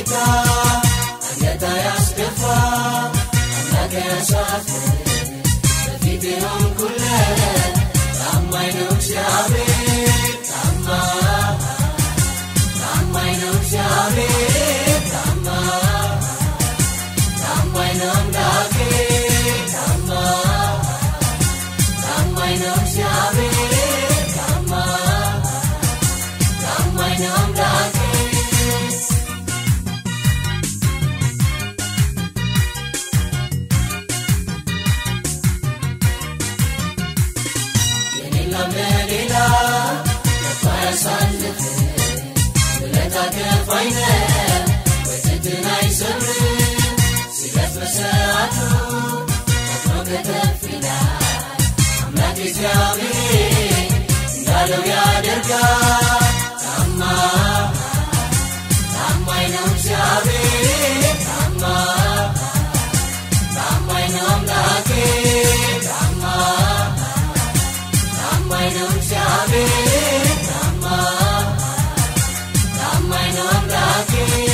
ጌታ አንገት ያስደፋ አምላክ ያሳፍር በፊት የሆንኩለት ታማኝ ነው እግዚአብሔር ታማኝ ታማኝ ነው እግዚአብሔር ታማኝ ታማኝ ነው አምላኬ ታማኝ ታማኝ ነው እግዚአብሔር ታማኝ ታማኝ ነው አምላኬ የሌላም ለሌላ ከፋ ያሳልፍ ውለታ ከፋይ ነው ወጭትን አይሰብርም ሲደርስ በሰዓቱ ፈጥኖ ከተፍ ይላል አምላክ እግዚአብሔር እንዳለው ያደርጋል ታማኝ ታማኝ ነው እግዚአብሔር ታማኝ ታማኝ ነው አምላኬ ታማኝ ታማኝ ነው እግዚአብሔር ታማኝ ታማኝ ነው አምላኬ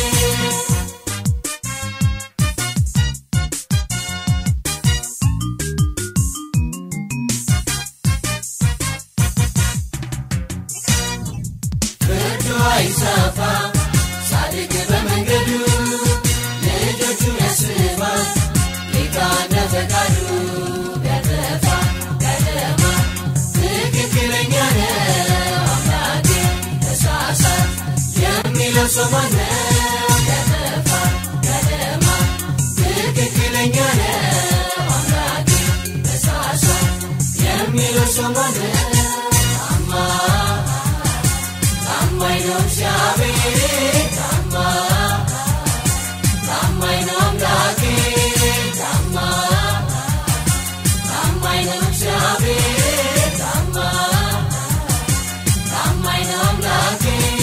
ፍርዱ አይሰፋ ጻድቅ በመንገዱ ልጆቹን ያስባል ጌታ እንደ ፈቃዱ ቢያጠፋ ቢያደማ ትክክለኛ ነው አምላኬ ተሳሳት የሚለው ሰው ማነው ቢያጠፋ ቢያደማ ትክክለኛ ነው አምላኬ ተሳሳት የሚለው ሰው ማነው ታማኝ ታማኝ ነው እግዚአብሔር ታማኝ ታማኝ ነው አምላኬ ታማኝ ታማኝ ነው እግዚአብሔር ታማኝ ታማኝ ነው አምላኬ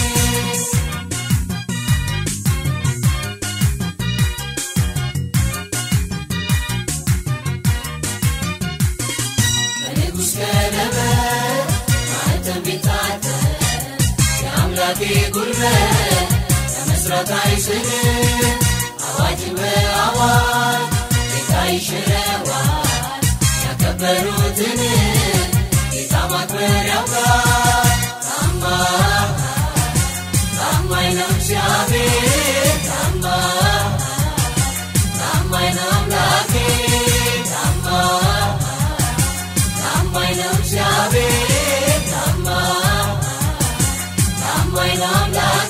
በንጉሥ ቀለበት ማኅተም ቢታተም የአምላኬ ጉልበት ለመስራት አይስልም አዋጅን በአዋጅ ጌታ ይሽረዋል ያከበሩትን ጌታ ማክበር ያውቃል ታማኝ ታማኝ ነው እግዚአብሔር ታማኝ ታማኝ ነው አምላኬ ታማኝ ታማኝ ነው እግዚአብሔር ታማኝ ታማኝ ነው አምላኬ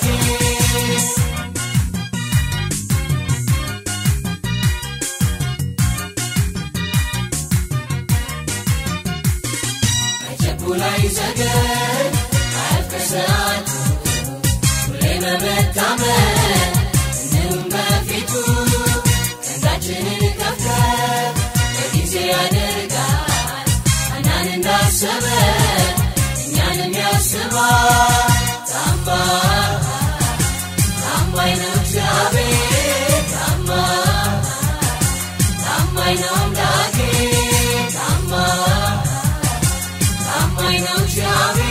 አይቸኩል አይዘገይ አያልቅ ሰዓቱ ሁሌ በመታመን እንሁን በፊቱ ቀንዳችንን ከፍተን በጊዜ ያደርጋል አናን እንዳሰበ እኛንም ያስባል ታማኝ ታማኝ ነው እግዚአብሔር ታማኝ ታማኝ ነው አምላኬ ታማኝ ታማኝ ነው እግዚአብሔር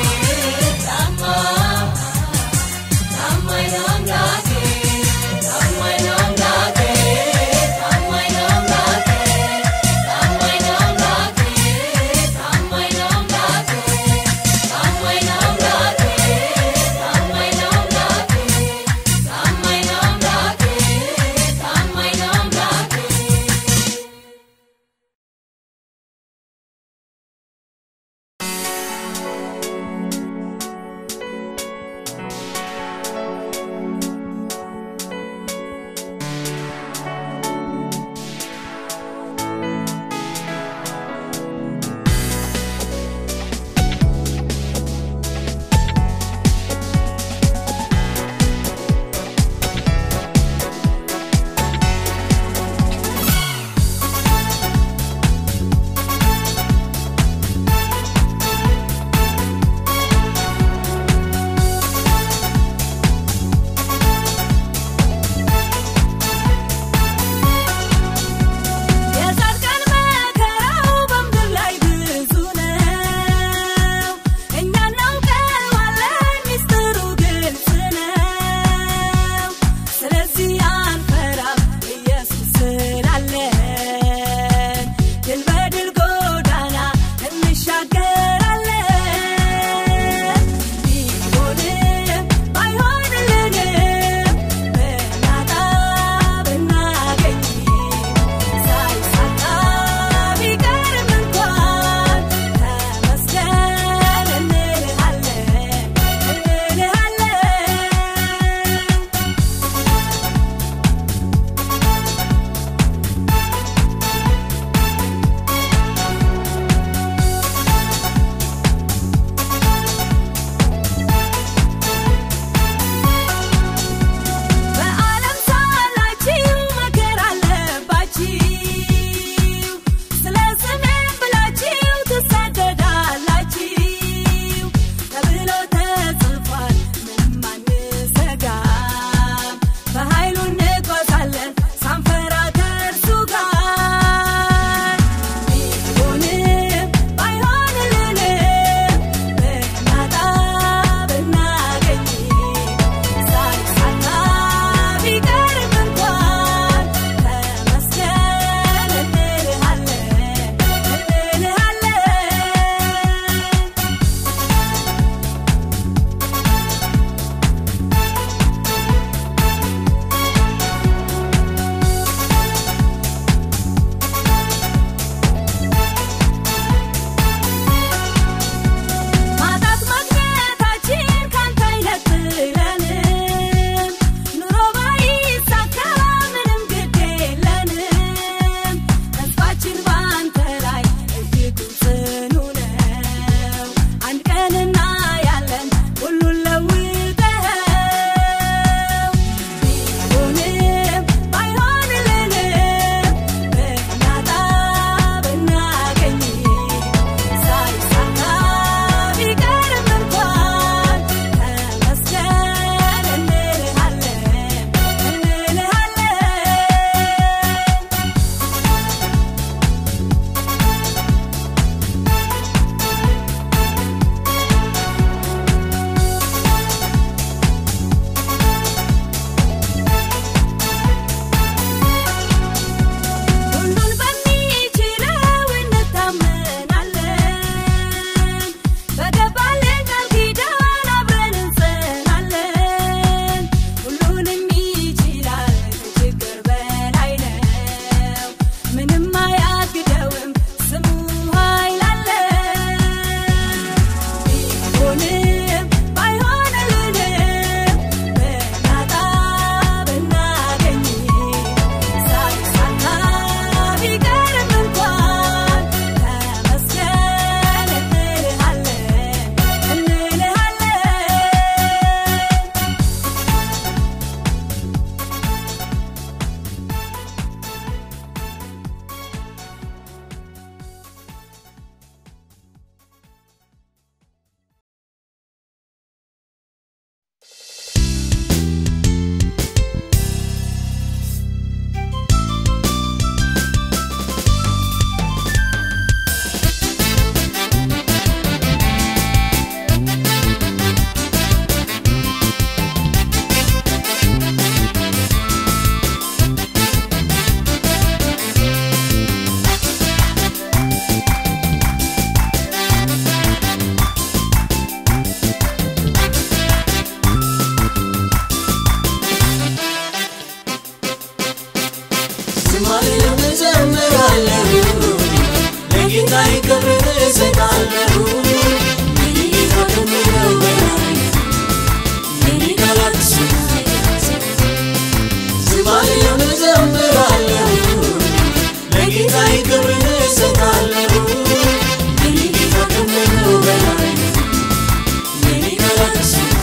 ለጌታዬ ክብርን እሰጣለሁ ለጌታ ከምለው በላይ የኔ ቃላት ዝማሬውን እዘምራለሁ ለጌታዬ ክብርን እሰጣለሁ ለጌታ ከምለው በላይ የኔ ቃላት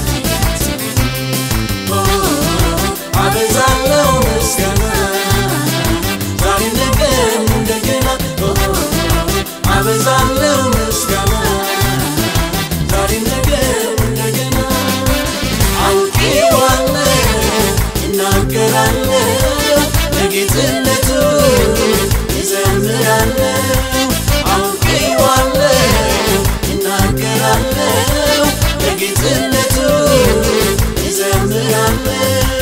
አበዛለሁ ምስጋና ዛሬ ነገም እንደገና አበዛለሁ ምስጋና ዛሬ ነገም እንደገና አውቄዋለሁ እናገራለሁ ለጌትነቱ እዘምራለሁ አውቄዋለሁ እናገራለሁ ለጌትነቱ እዘምራለሁ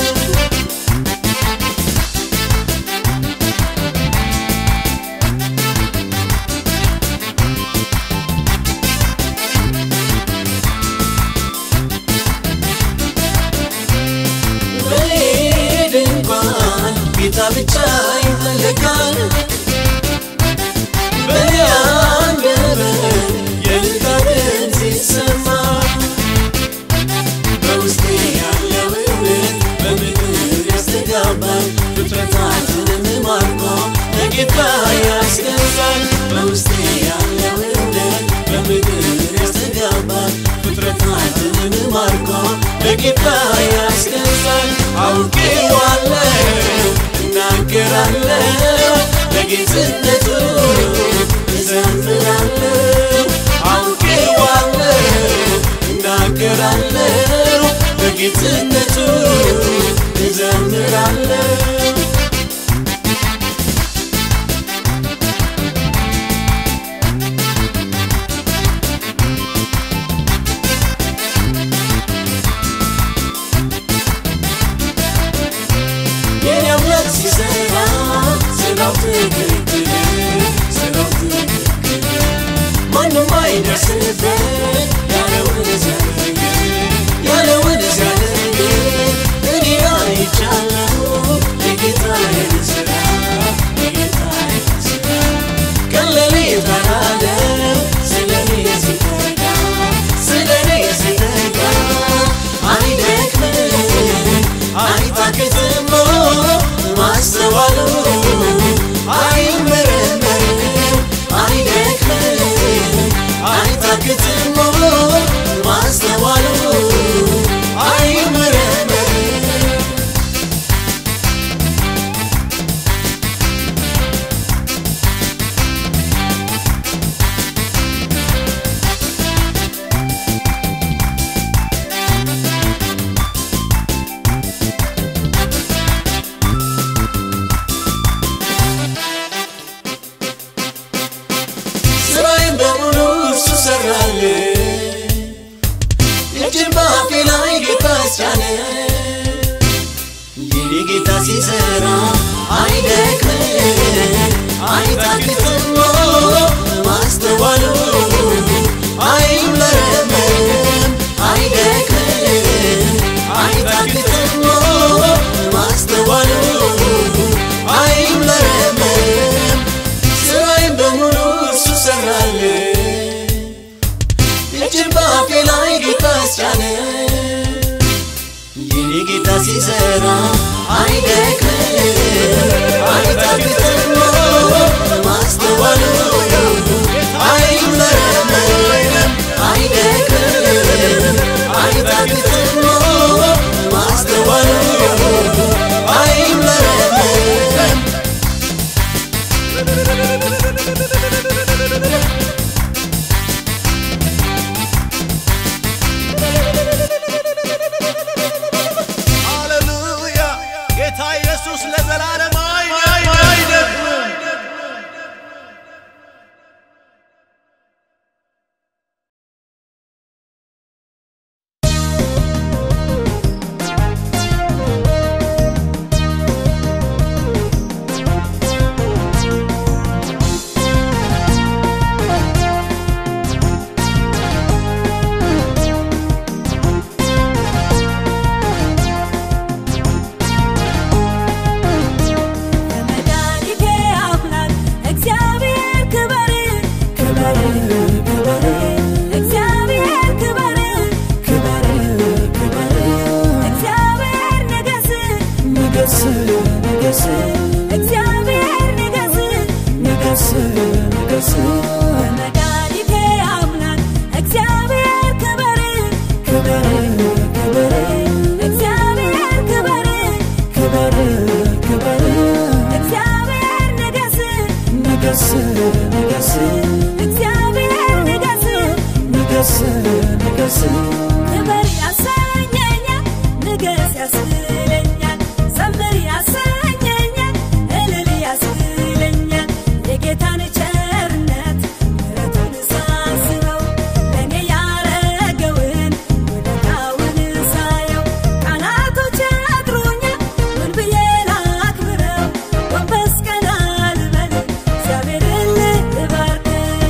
በሌድ እንኳን ጌታ ብቻ ይፈለጋል በኔ አንደበት የእልልታ ድምፅ ሲሰማ በውስጤ ያለው እውነት በምድር ያስተጋባል ፍጥረታትንም ማርኮ ለጌታ ያስገዛል በውስጤ ያለው እውነት በምድር ያስተጋባል ፍጥረታትንም ማርኮ ለጌታ ያስገዛል አውቄዋለሁ እናገራለሁ ለጌትነቱ እዘምራለሁ አውቄዋለሁ እናገራለሁ በጌትነቱ እዘምራለሁ የኔ አምላክ ሲሰራ ስራው ትክክል ስራው ትክክል ማንም አይደርስበት ያለውን ሲያደርግ ያለውን ሲያደርግ እኔ አይቻለሁ የጌታዬን ስራ የጌታዬን ስራ ቀን ሌሊት አላለ ስለኔ ሲተጋ ስለኔ ሲተጋ አይደክምም አይታክትም ማስተዋሉ አይመረመርም አይደክምም አይታክትም ማስተዋሉ አይመረመርም ስራዬን በሙሉ እሱ ሰራል እጅን በአፌ ላይ ጌታ አስቻለ የኔ ጌታ ሲሰራ አይደክምም አይታክትም ማስተዋሉ አይመረመርም አይደክምም አይታክትም ማስተዋሉ አይመረመርም ስራዬን በሙሉ እሱ ሰራል እጅን በአፌ ላይ ጌታ አስቻለ የኔ ጌታ ሲሰራ አይደክምም አይታክትም ማስተዋሉ አይመረመርም አይደክምም አይታክትም ማስተዋሉ አይመረመርም ሃሌሉያ ጌታ ኢየሱስ ለዘላለም አይደክምም። ጌታ ንገስ እግዚአብሔር ንገስ ንገስ ንገስ በመድኃኒቴ አምላክ እግዚአብሔር ክበር ክበር ክበር እግዚአብሔር ክበር ክበር ክበር እግዚአብሔር ንገስ ንገስ ንገስ እግዚአብሔር ንገስ ንገስ ንገስ ክበር ያሰኘኛል ንገስ ያስብለኛል ዘምር ያሰኘኛል እልል ያስብለኛል የጌታን ቸርነት ምሕረቱን ሳስበው ለእኔ ያረገውን ውለታውን ሳየው ቃላቶች ያጥሩኛል ምን ብዬ ላክብረው ጎንበስ ቀና ልበል እግዚአብሔርን ልባርክ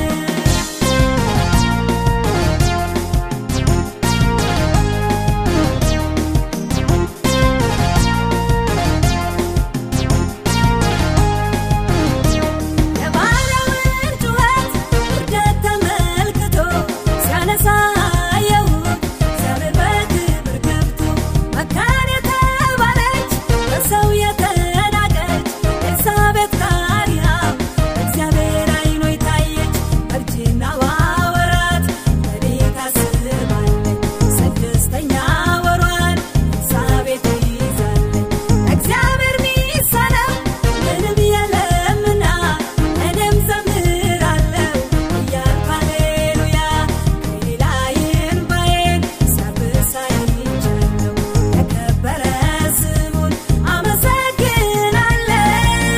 የባሪያውን ጩኸት ውርደት ተመልክቶ ሲያነሳ አየሁት እግዚአብሔር በክብር ገብቶ መካን የተባለች በሰው የተናቀች ኤልሳቤጥ ካሪያም እግዚአብሔር አይኖች ታየች በእርጅናዋ ወራት በቤት አስባለች ስድስተኛ ወሯን ኤልሳቤጥ ይዛለች እግዚአብሔር ሚሳነው ምንም የለምና እኔም ዘምራለሁ እያልኩ ሃሌሉያ ከሌላዬን ባዬን ሲያብስ አይቻለሁ የከበረ ስሙን አመሰግናለሁ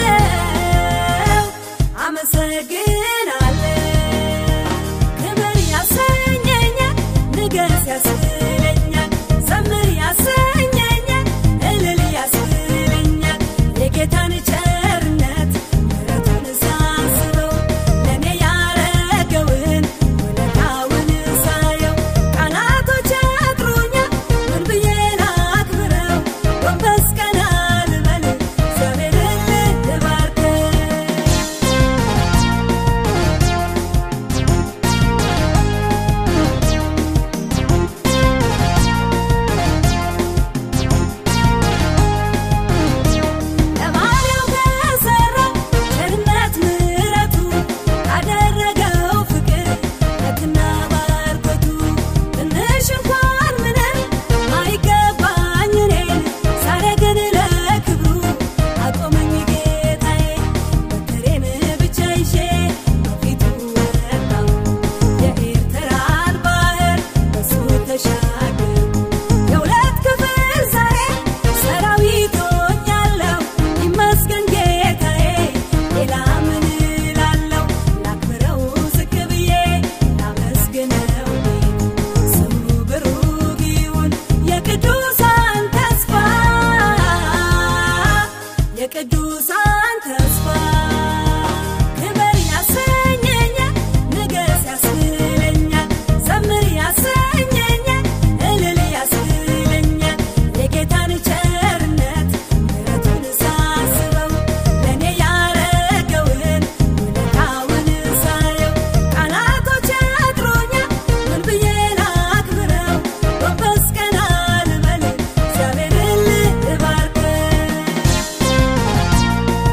አመሰግናለሁ ክብር ያሰኘኛል ንገስ ያስብለኛል ዘምር ያሰኘኛል እልል ያስብለኛል የጌታን ቸርነት ምሕረቱን ሳስበው ለእኔ ያረገውን ውለታውን ሳየው ቃላቶች ያጥሩኛል ምን ብዬ ላክብረው ጎንበስ ቀና ልበል እግዚአብሔርን ልባርክ ለባሪያው ከሠራው ቸርነት ምሕረቱ ካደረገው ፍቅር ምሕረትና ባርኮቱ ትንሽ እንኳን ምንም አይገባኝ እኔን ዛሬ ግን ለክብሩ አቆመኝ ጌታዬ በትሬን ብቻ ይዤ በፊቱ ወጣሁ የኤርትራን ባህር በሱ ተሻገርኩ የሁለት ክፍል ዛሬ ሰራዊት ሆኛለሁ ይመስገን ጌታዬ ሌላ ምን እላለሁ ላክብረው ዝቅ ብዬ ላመስግነው ስሙ ብሩክ ይሁን የቅዱሳን ተስፋ የቅዱሳን ተስፋ ክብር ያሰኘኛል ንገስ ያስብለኛል ዘምር ያሰኘኛል እልል ያስብለኛል የጌታን ቸርነት ምሕረቱን ሳስበው ለእኔ ያረገውን ውለታውን ሳየው ቃላቶች ያጥሩኛል ምን ብዬ ላክብረው ጎንበስ ቀና ልበል እግዚአብሔርን ልባርክ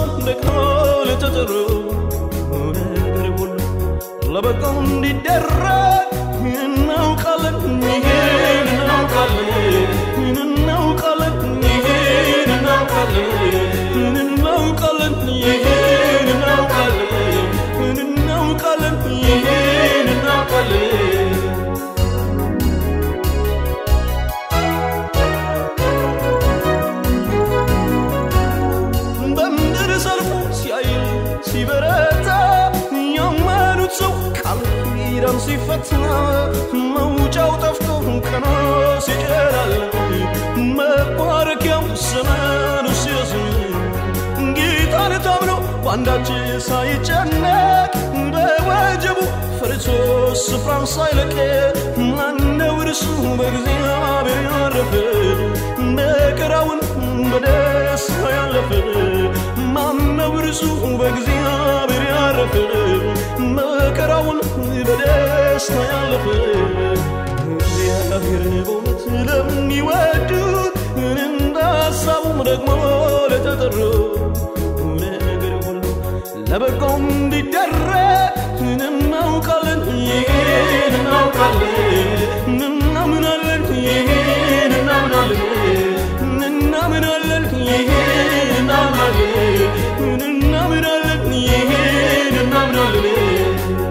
ደግሞ ለተጠሩ ነገር ሁሉ ለበጎ እንዲደረግ እናውቃለን ይሄን እናውቃለን እናውቃለን ይሄን እናውቃለን እናውቃለን ይሄን እናውቃለን እናውቃለን ይሄን እናውቃለን በምድር ሰልፉ ሲያይል ሲበረታ ያመኑት ሰው ቃል ኪዳን ሲፈታ መውጫው ጠፍቶ ቀኖ ሲጨላል መባረኪያው ዘመኑ ሲረዝም ጌታን ታምኖ በአንዳች ሳይጨነቅ በወጀቡ ፈርቶ ስፍራን ሳይለቅ ማነው እርሱ በእግዚአብሔር ያረፈ መከራውን በደስታ ያለፈ ማነው እርሱ በእግዚአብሔር ያረፈ መከራውን በደስታ ያለፈ እግዚአብሔርን በእውነት ለሚወዱት እንደ ሀሳቡም ደግሞ ለተጠሩ ነገር ሁሉ ለበጎ እንዲደረግ እናውቃለን ይሄን እናውቃለን እናምናለን ይሄን እናምናለን እናምናለን ይሄን እናምናለን እናምናለን ይሄን እናምናለን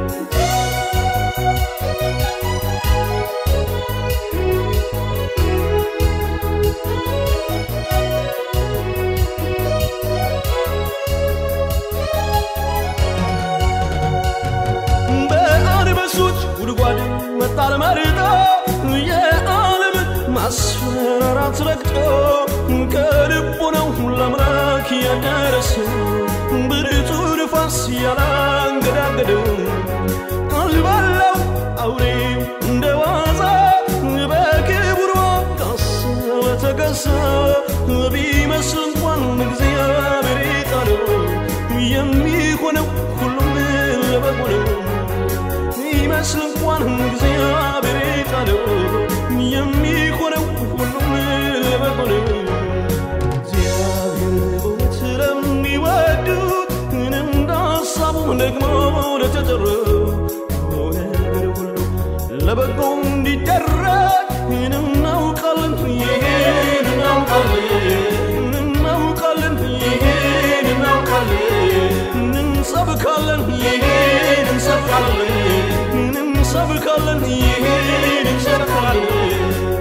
በአንበሶች ጉድጓድ መጣል መርጦ የዓለምን ማስፈራራት ረግጦ ከልቡ ነው ለአምላክ ያደረሰው ብርቱ ንፋስ ያላንገዳገደው አልባላው አውሬው እንደ ዋዛ በክብሩ ካሰበ ተገዛ ቢመስል እንኳን እግዚአብሔር ቃለው የሚሆነው ሁሉም ለበጎ ነው ይመስል እንኳን እግዚአብሔር ቃለው የሚሆነው ሁሉም ለበጎ ነው እግዚአብሔር በእውነት ለሚወዱት እንደ ሀሳቡ ደግሞ ለተጠሩ ነገር ሁሉ ለበጎ እንዲደረግ እናውቃለን ይሄን እናውቃለን እናውቃለን ይሄን እናውቃለን እንሰብካለን ይሄን እንሰብካለን እንሰብካለን ይሄን እንሰብካለን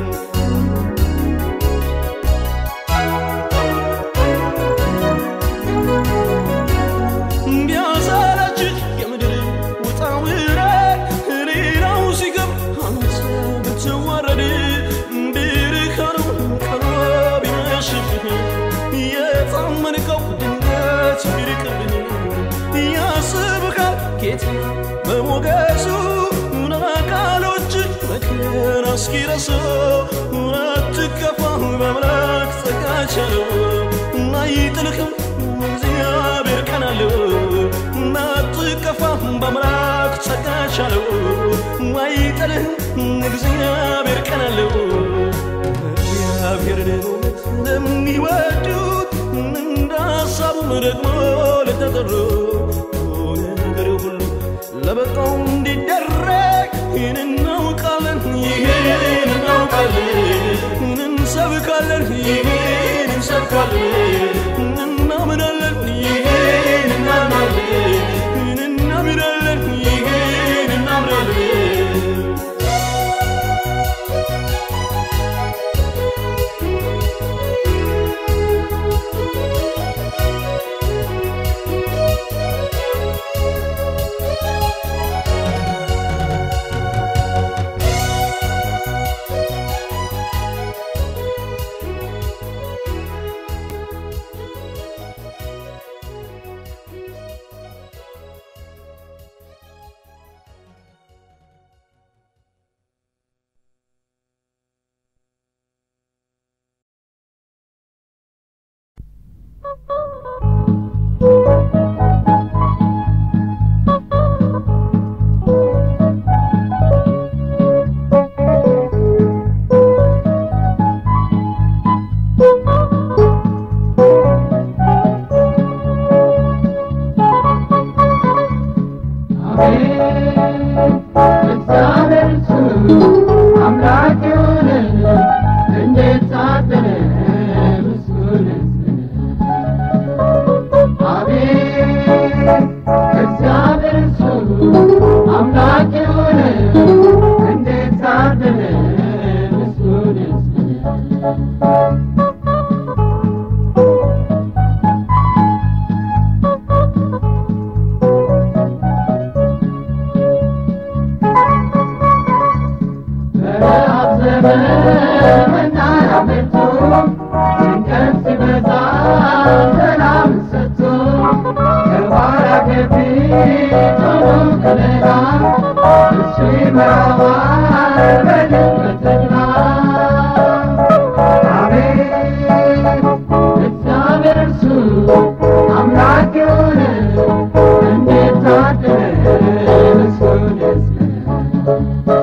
ቢያሰለችህ የምድር ውጣ ውረድ ሌላው ሲገብ አንተ ብትዋረድ ብርሃኑ ቀኑ ቢመሽብህ የታመንከው ድንገት ቢርቅብህ ያስብካል ጌታ በሞገሱ ናቃሎች መከራ እስኪረሱ አትከፋ በአምላክ ጸጋ ቻለው አይጥልህም እግዚአብሔር ቀን አለው አትከፋ በአምላክ ጸጋ ቻለው አይጥልህም እግዚአብሔር ቀን አለው እግዚአብሔርን በእውነት ለሚወዱት እንደ ሀሳቡም ደግሞ ለተጠሩ ነገር ሁሉ ለበጎ እንዲደረግ ይህን እናውቃለን ይሄን እናውቃለን እንሰብካለን ይሄን እንሰብካለን እናምናለን ይሄን እናምናለን እናምናለን ይሄን እናምናለን ሰላም ሰጥቶ ከኋላ ከፊት ሆኖ ከለላ እሱ ይመራዋል በድል በተድላ አሜን እግዚአብሔር እርሱ አምላክ የሆነ እንዴት ታደለ ምስጉን ሕዝብ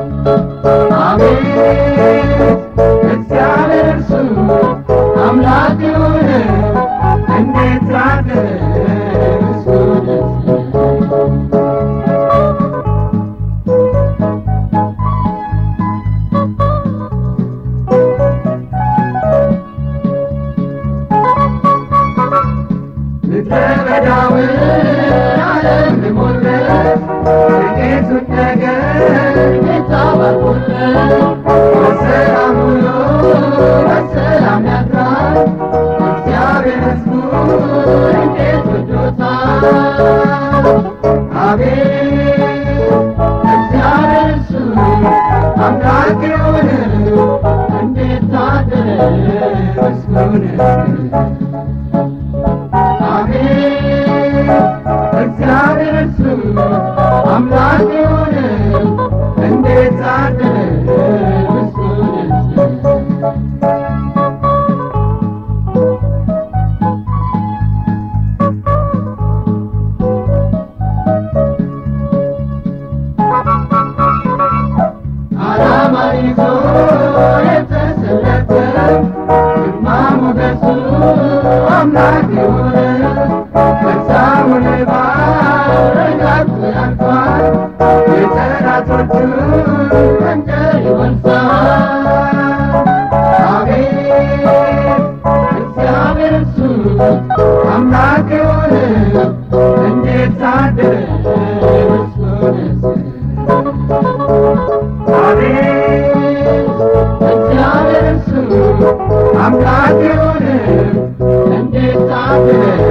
አሜን እግዚአብሔር እርሱ አምላክ የሆነ እንዴት ታደለ ምስጉን ሕዝብ ምድረ በዳውን ዓለም ልሞለት ጥቂቱን ነገር ጌታ ባርኮለት በሰላም ውሎ በሰላም ያድራል እግዚአብሔር ሕዝቡን እንዴት ወዶታል አቤት እግዚአብሔር እሱ አምላክ የሆነ እንዴት ታደለ ምስጉን ሕዝብ አሜን እግዚአብሔር እሱ አምላክ የሆነ እንዴት ታደለ ምስጉን ሕዝብ ዓላማ ይዞ የተሰለፈ ግርማ ሞገሱ አምላክ የሆነ በሳሙን ባረጋግጦ ያልፋል የጠላቶቹ መንደር ይወርሳል አቤት እግዚአብሔር እሱ አምላክ የሆነ እንዴት ታደለ ምስጉን ሕዝብ አቤት እግዚአብሔር እሱ አምላክ የሆነ እንዴት ታደለ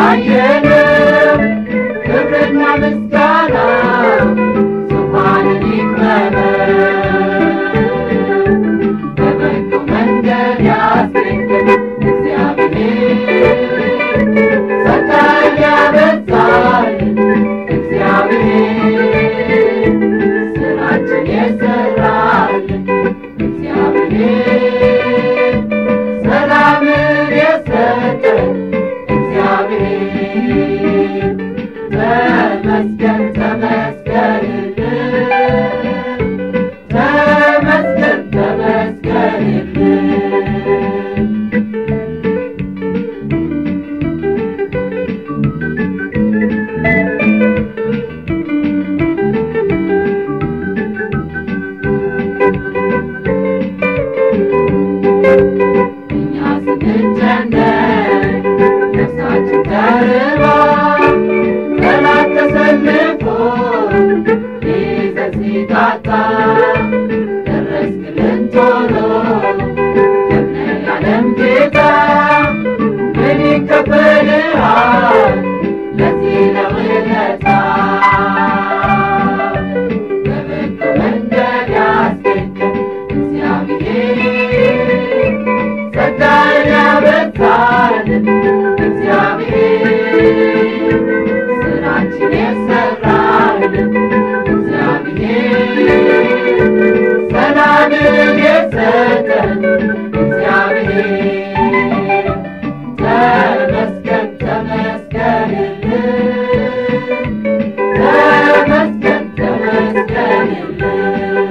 አላየንም ክብርና ምስጋና ዙፋንን ይክበበን በበጎ መንገድ ያስገኘን እግዚአብሔር ጸጋን ያበዛልን እግዚአብሔር ስራችን የሰራልን እግዚአብሔር ሰላምን የሰጠን እግዚአብሔር ተመስገን ተመስገንልን ተመስገን ተመስገንልን እኛ ስንጨነቅ ነፍሳችን ተርባ ጠላት ተሰልፎ ሊይዘን ሲቃጣ ደረስክልን ቶሎ ጀግና የዓለም ጌታ ምን ይከፈልሃል ለዚህ ለውለታ በበጎ መንገድ ያስገኘን እግዚአብሔር ጸጋን ያበዛልን እግዚአብሔር ስራችን የሰራልን እግዚአብሔር ሰላምን የሰጠን እግዚአብሔር ተመስገን ተመስገንልን ተመስገን ተመስገንልን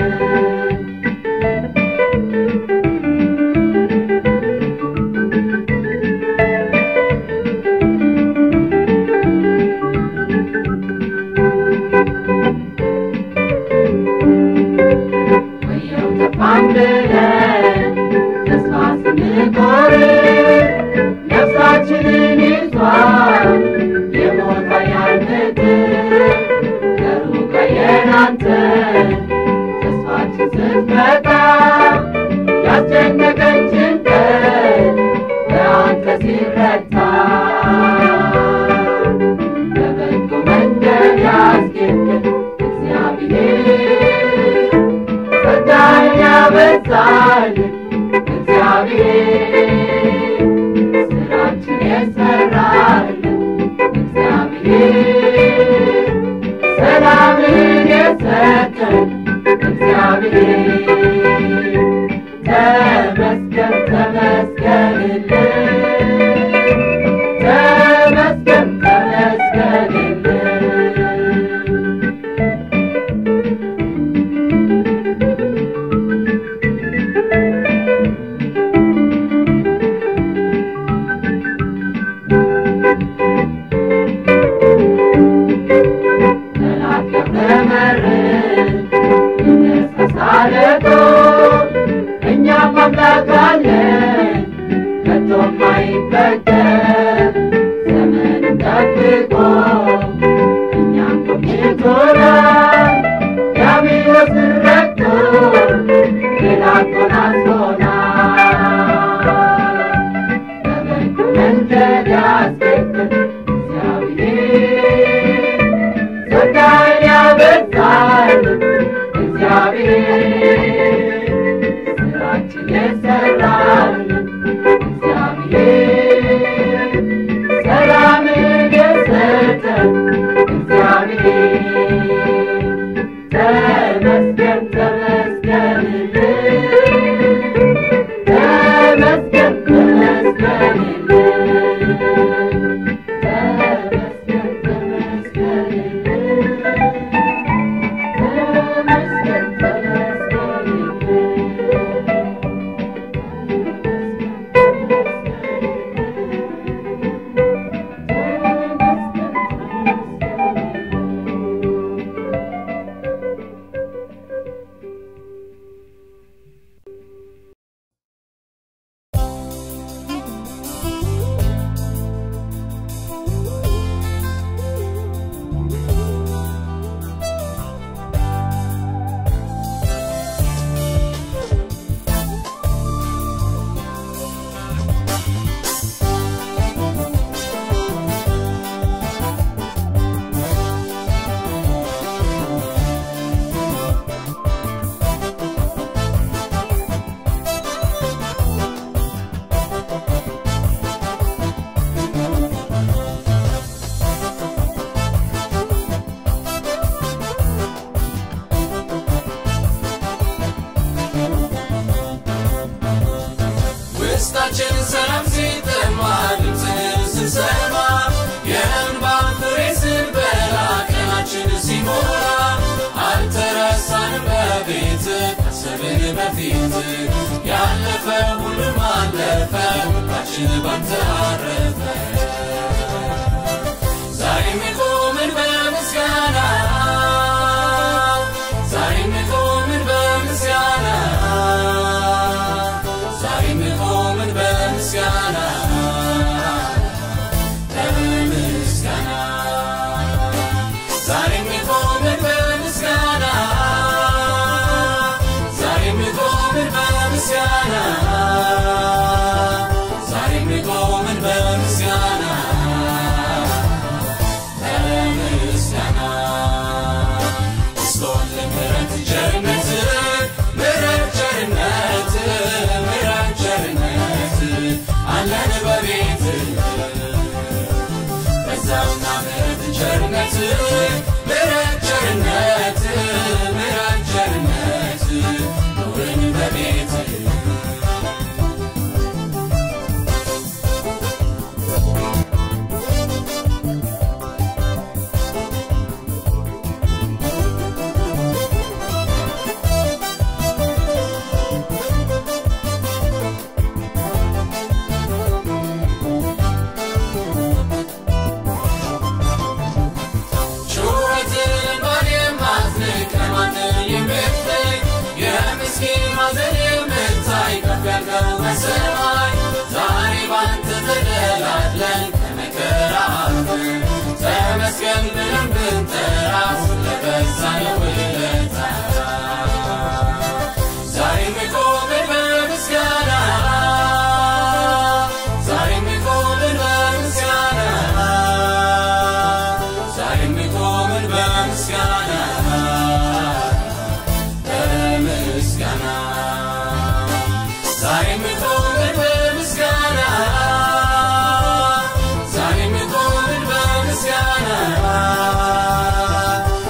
ወየው ጠፋን ብለን ተስፋ ስንቆርጥ ነፍሳችንን ይዟል የሞት ኃያል ምድር ከሩቅ አየን አንተን ተስፋችን ስትመጣ ያስጨነቀን ጭንቀት በአንተ ሲረታ በበጎ መንገድ ያስጌድን እግዚአብሔር ጸጋን ያበዛልን እግዚአብሔር ስራችን የሰራልን እግዚአብሔር ሰላምን የሰጠን እግዚአብሔር ተመስገን ተመስገንልን ተመስገን ተመስገንልን ጠላት ያስተምረን ይነሳሳለቶ እኛም አምላክ አለን ከቶም አይበገር ዘመንን ጠብቆ እኛም ቆይቶናል ዲያብሎስን ረግጦ ድል አጎናጽፎናል በበጎ መንገድ ያስጌድን እግዚአብሔር ጸጋን ያበዛልን እግዚአብሔር ስራችን የሰራልን እግዚአብሔር ሰላምን የሰጠን እግዚአብሔር ተመስገን ተመስገንልን ተመስገን ተመስገንልን ተመስገን ተመስገንልን ተመስገን ተመስገንልን በፊት ያለፈ ሁሉም አለፈ ሁላችን ባንተ አረፈ ዛሬም ቆምን በምስጋና ዛሬም ቆምን በምስጋና ዛሬም ቆምን በምስጋና በምስጋና ዛሬም ቆምን በምስጋና ዛሬም ቆምን በምስጋና ዛሬም ቆምን በምስጋና በምስጋና እስሎን ምሕረት ቸርነት ምሕረት ቸርነት ምሕረት ቸርነት አለን በቤት በዛውና ምሕረት ቸርነት ምሕረት ቸርነት ምሕረት ቸርነት ኑርን በቤት ጩኸትን ባል የማትንቅ ከማንም የምትለይ የምስኪን ማዘን የምታይ ከፍ ያልከው በሰማይ ዛሬ ባንተ ተደላድለን ከመከራ አልፈን ተመስገን ብለን ብንጠራ ስለበዛ ነው ውለታ ዛሬም ቆምን በምስጋና ዛሬም ቆምን በምስጋና ዛሬም ቆምን በምስጋና በምስጋና ዛሬም ቆምን በምስጋና ዛሬም ቆምን በምስጋና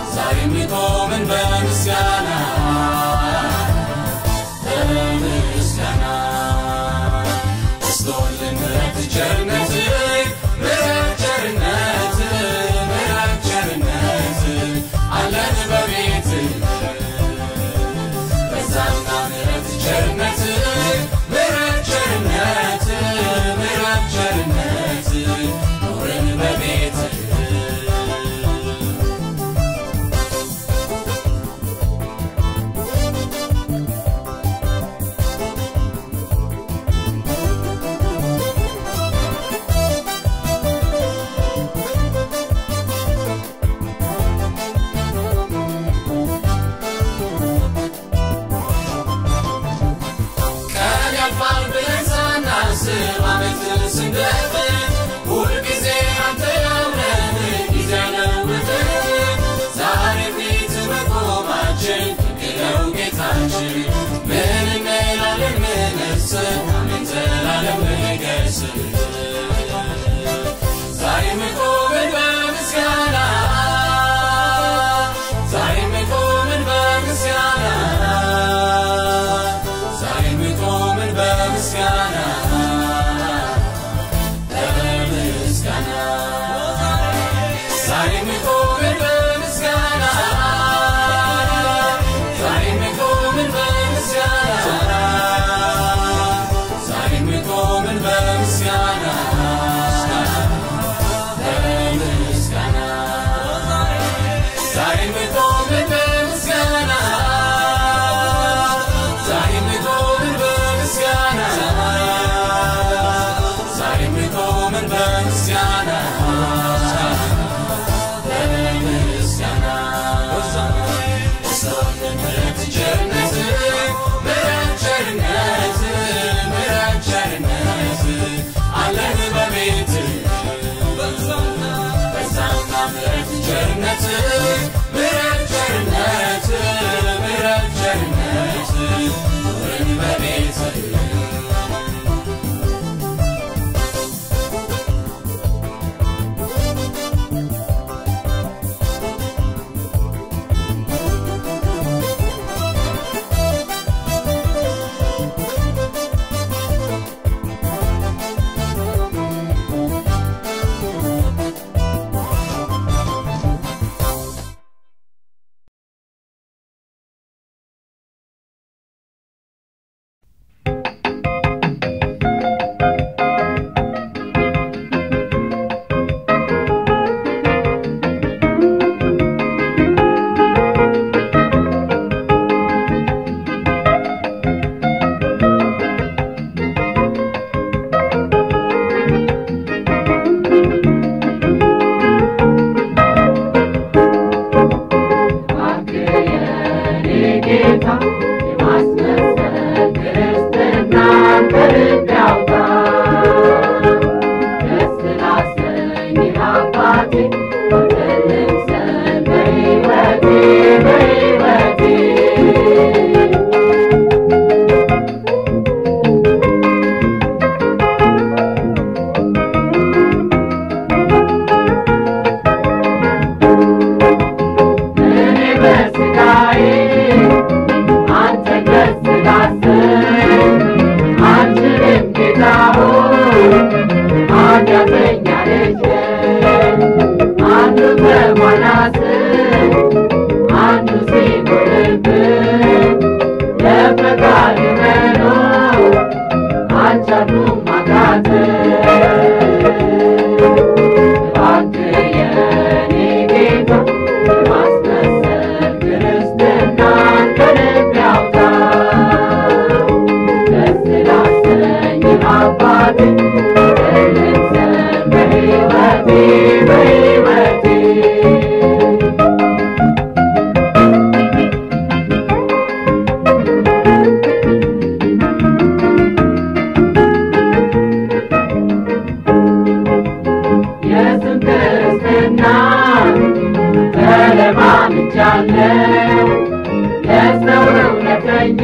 ተለማምጃለሁ ለሰው እውነተኛ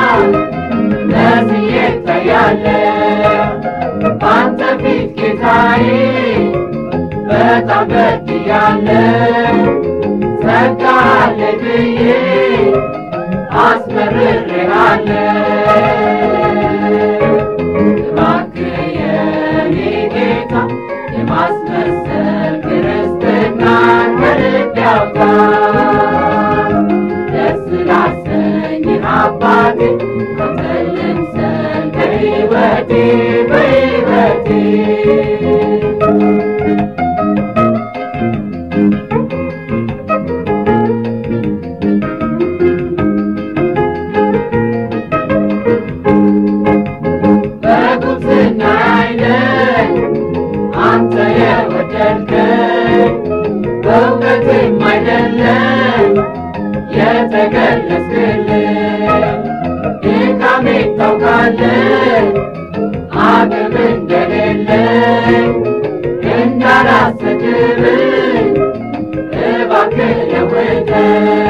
መስዬ እታያለሁ በአንተ ፊት ጌታዬ በጣም በድያለሁ ጸጋለ ብዬ አስመርሬሃለሁ እባክህ የኔ ጌታ የማስመሰል ክርስትናን ከልብ ያውጣ ደስ ላሰኝህ አባቴ አንተን ልምሰል በሕይወቴ በሕይወቴ በጉብዝና አይደል አንተ የወደድከኝ በእውቀትም አይደለም የተገለጽክልኝ ድካሜ ታውቃለህ አቅም እንደሌለኝ እንዳላሰድብኝ እባክህ ለውጠኝ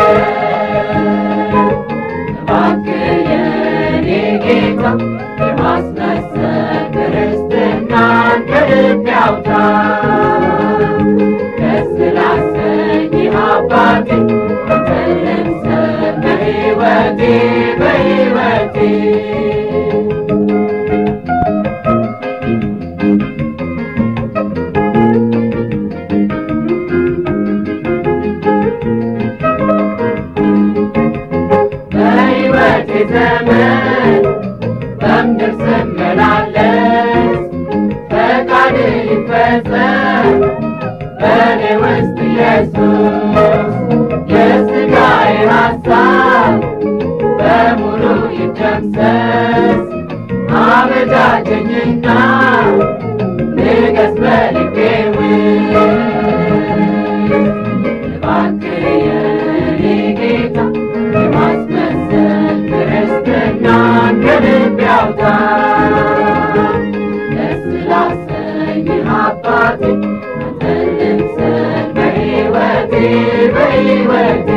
እባክህ የኔ ጌታ የማስመሰል ክርስትናን ከልብ ያውጣ ደስ ላሰኝህ አባቴ አንተን ልምሰል በሕይወቴ በሕይወቴ በሕይወቴ ዘመን በምድር ስመላለስ ፈቃድ ይፈጸም በእኔ ውስጥ ኢየሱስ የሥጋዬ ሐሳብ በሙሉ ይደምሰስ አበጃጀኝና ንገስ በልቤ ውስጥ እባክህ የኔ ጌታ የማስመሰል ክርስትናን ከልብ ያውጣ ደስ ላሰኝህ አባቴ አንተን ልምሰል በሕይወቴ በሕይወቴ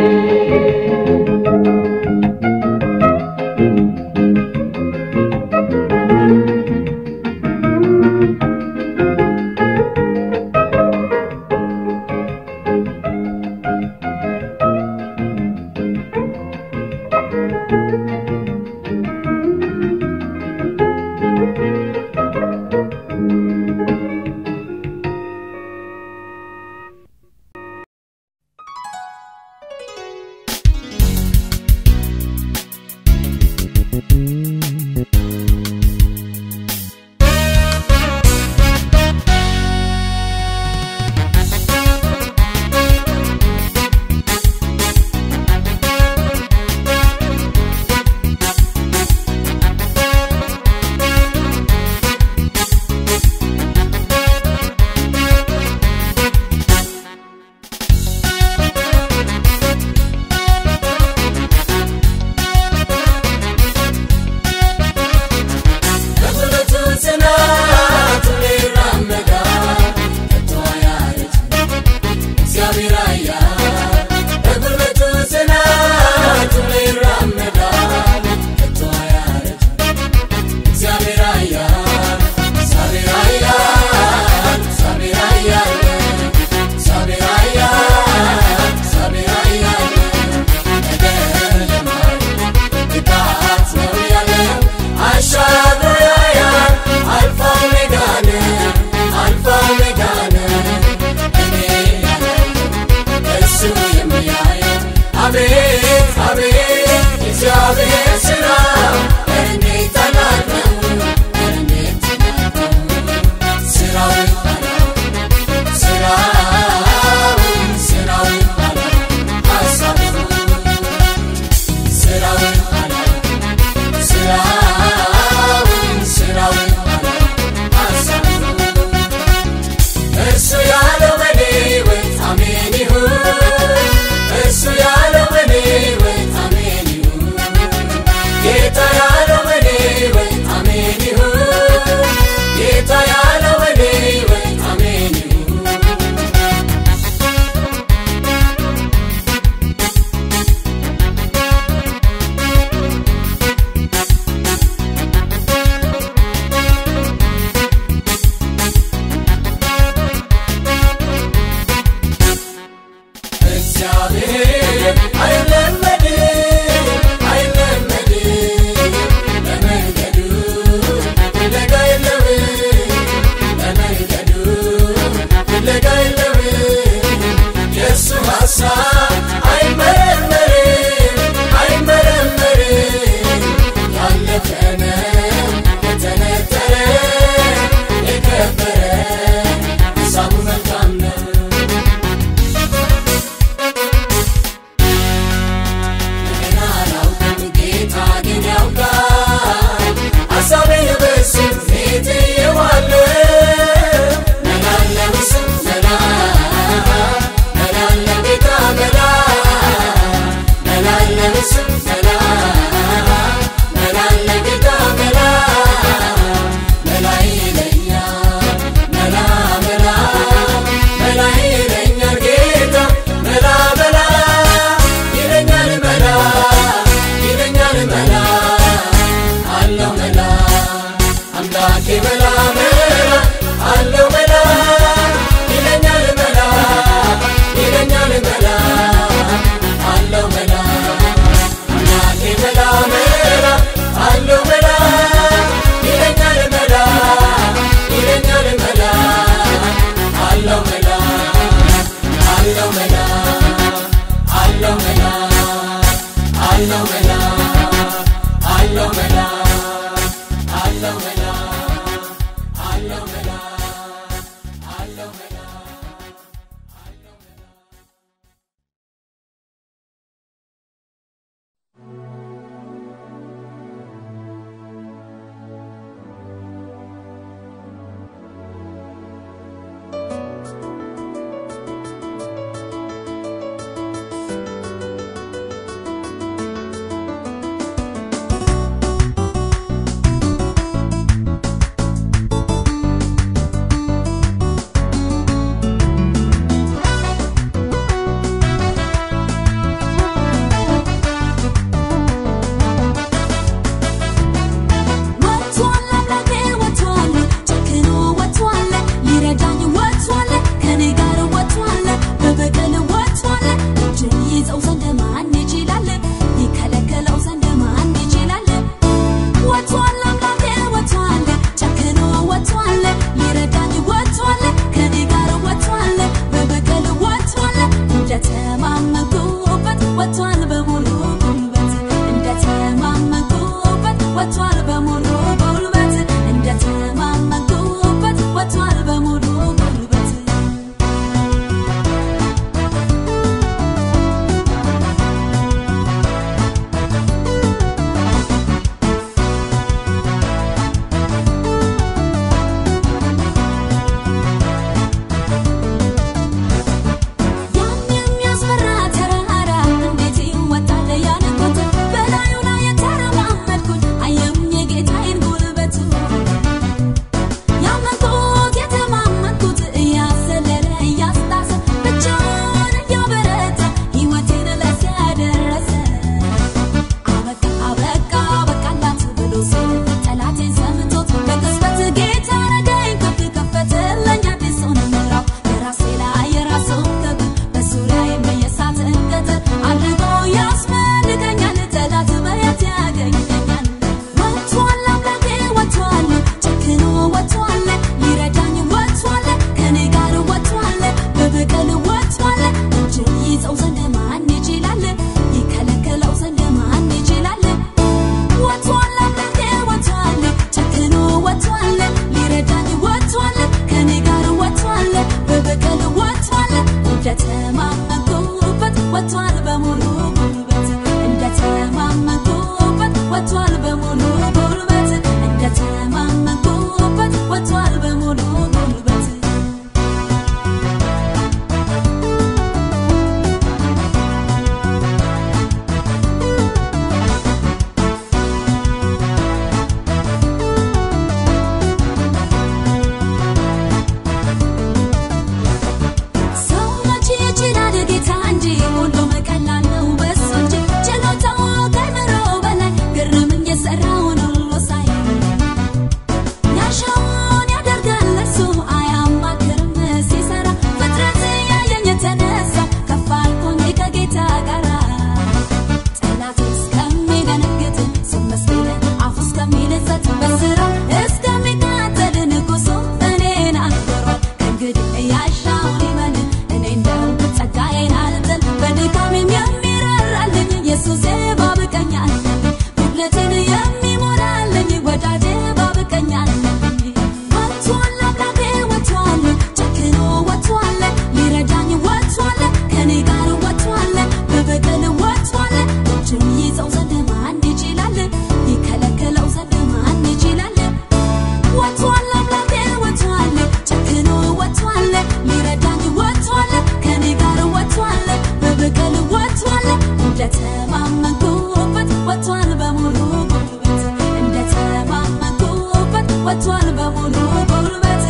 ያሻውን ይበል እኔ እንደው ጸጋዬን አልጥል በድካሜም የሚራራልኝ ኢየሱሴ ባብቀኛል ጉድለቴን የሚሞላልኝ ወዳጄ ባብቀኛል ወጥቷል አምላኬ ወጥቷል ጨክኖ ወጥቷል ሊረዳኝ ወጥቷል ከኔ ጋር ወጥቷል በበቀል ወጥቷል እጁን ይዘው ዘንድ ማን ይችላል ይከለከለው ዘንድ ማን ይችላል ወጥቷል አምላኬ ወጥቷል ጨክኖ ወጥቷል ሊረዳኝ ወጥቷል ከኔ ጋር ወጥቷል በበቀል ወጥቷል እንደተማመንኩበት ወጥቷል በሙሉ ጉልበት እንደተማመንኩበት ወጥቷል በሙሉ ጉልበት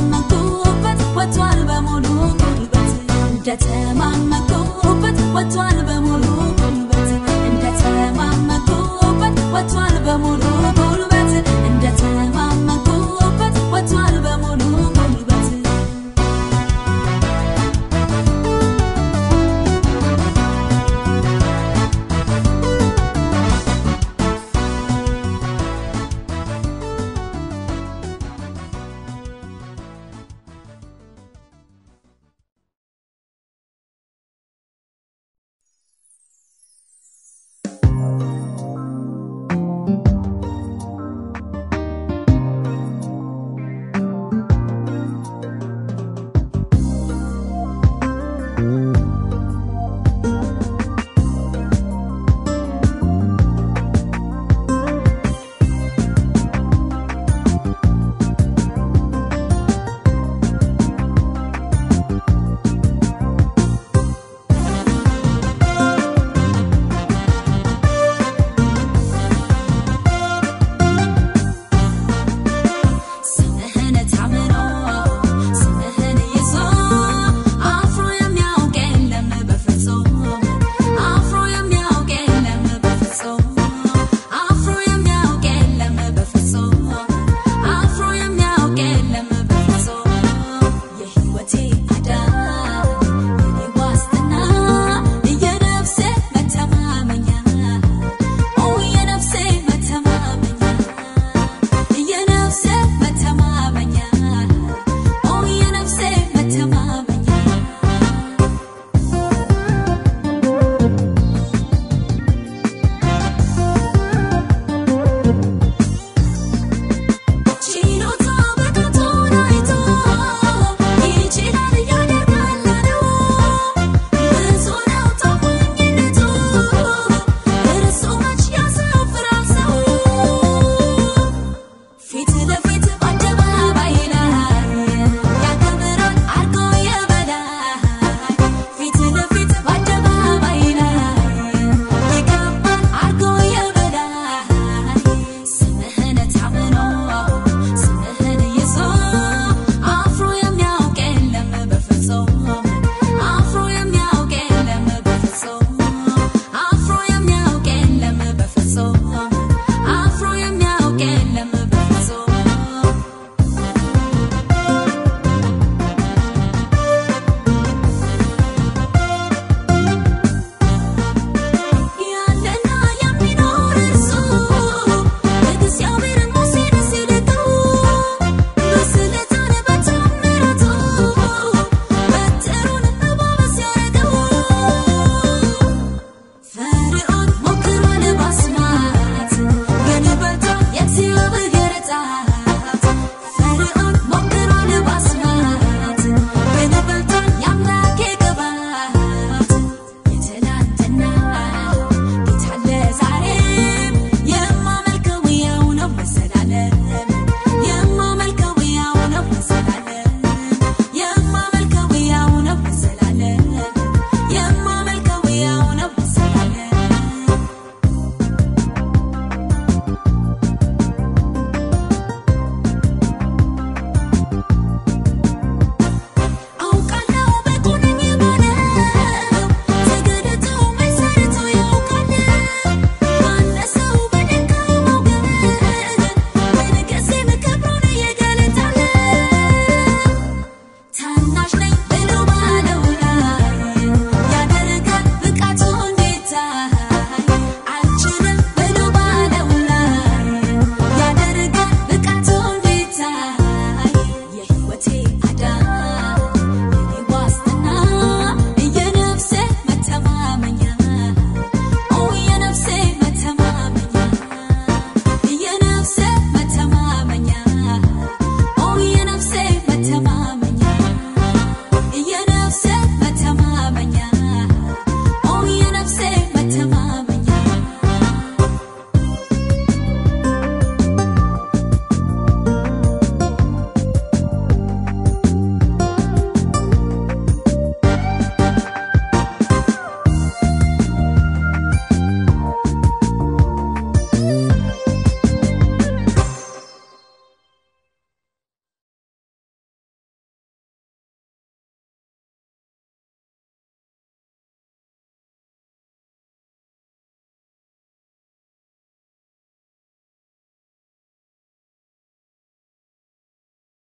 እንደተማመንኩበት ወጥቷል በሙሉ ጉልበት እንደተማመንኩበት ወጥቷል